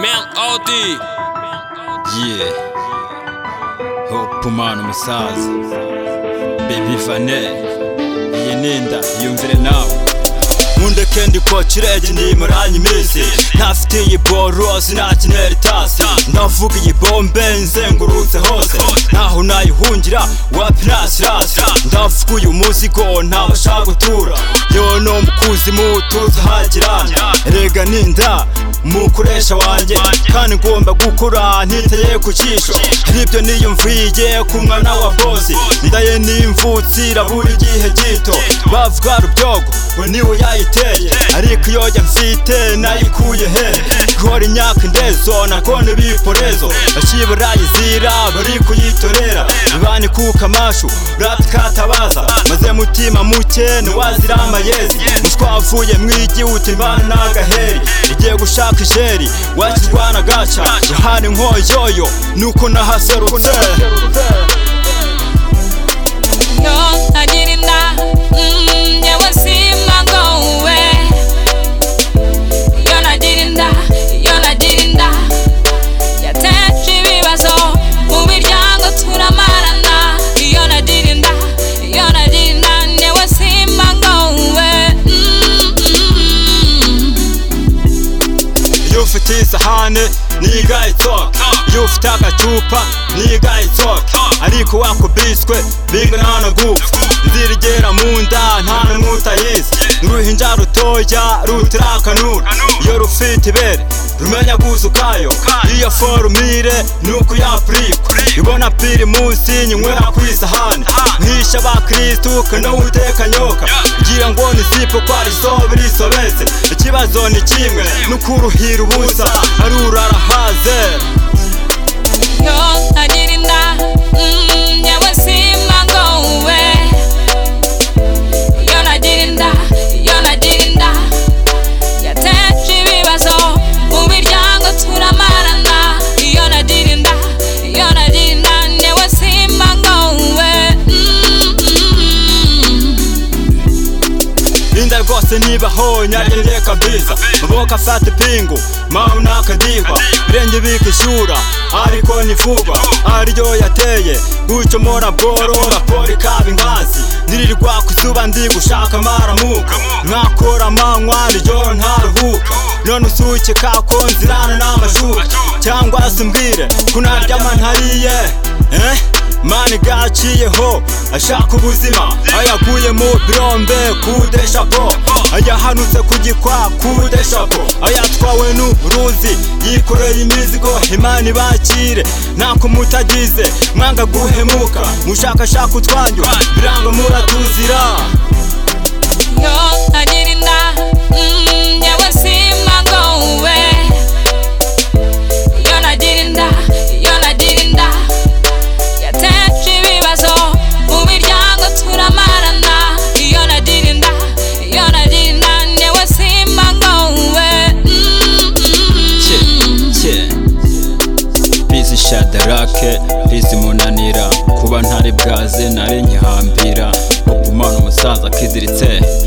melody yeah hopumana umusaza baby fanel iyi ninda yumvire nawe nkunda kendi kwa kirege ndi muranye iminsi ntafite iyi borosi nakinera itasi ndavuga iyi bombe nzengurutse hose ntaho nayihungira wapi nasirasi ndavuga uyu muzigo ntabasha gutura yewe no mukuzimu tuzi hagirana rega ninda mukoresha wanjye kandi ngomba gukura ntiteye ku jisho nibyo niyumviye ku mwana wa bosi ndaye n'imvutsira buri gihe gito bavuga rubyogo we niwe yayiteye ariko iyo njya mfite nayikuye he gukora imyaka indezo nakone biporezo bakibarayizira bari kuyitorera ibani kuka amashu ratikatabaza maze mutima muke ntiwazira amayezi mushwavuye mwigi uti mbana n'agaheri igiye gushaka ijeri wakirwana gaca hari nkoyoyo nuko nahaserutse No, I didn't die. Mm, yeah, we see my go away. You're not didn't die. You're not didn't die. yateje ibibazo mu miryango turamarana iyo nadirinda iyo nadirinda newe simba ngowe iyo ufite isahane niga itsoka iyo ufite agacupa niga itsoka ariko wakubiswe bingana na gupfa ndirigera mu nda nta n'umwe utayizi n'uruhinja rutoya rutirakanura iyo rufite ibere rumenya guzukayo iyo forumire ni ukuyapurikwa ibona piri munsi nyinywera ku isahane nkisha abakirisitu kandi uwiteka nyoka ngira ngo ni zipo kwa risobe risobetse ikibazo ni kimwe n'ukuruhira ubusa ari urarahaze iyo nadirinda mm, yewe simba ngowe iyo nadirinda iyo nadirinda yateje ibibazo mu miryango turamarana iyo nadirinda iyo nadirinda newe simba ngowe mm, mm. inda rwose nibaho nyarinde kabisa maboko afata ipingu mawe nakadihwa irenge bikishyura ariko ni vuba ariryo yateye gutyo mora boro raporo ikaba ingazi ndirirwa ku zuba ndi gushaka amaramuka mwakora amanywa nijoro ntaruhuka none usuke kako nzirana n'amashuka cyangwa se mbwire ko naryama ntariye eh? mani gaciyeho ashaka ubuzima ayaguye mu birombe kude shapo ayahanutse ku gikwa kude shapo ayatwawe n'uruzi yikoreye imizigo imana ibakire ntako mutagize mwanga guhemuka mushakashaka utwanyu biranga muratuzira Yo ntagirinda mm, yewe simba ngowe iyo ntagirinda iyo ntagirinda yateje ibibazo mu miryango turamarana iyo ntagirinda iyo ntagirinda yewe simba ngowe mm, mm. bizi shadarake bizi munanira kuba ntari bwaze nari nkihambira hopumana umusaza akiziritse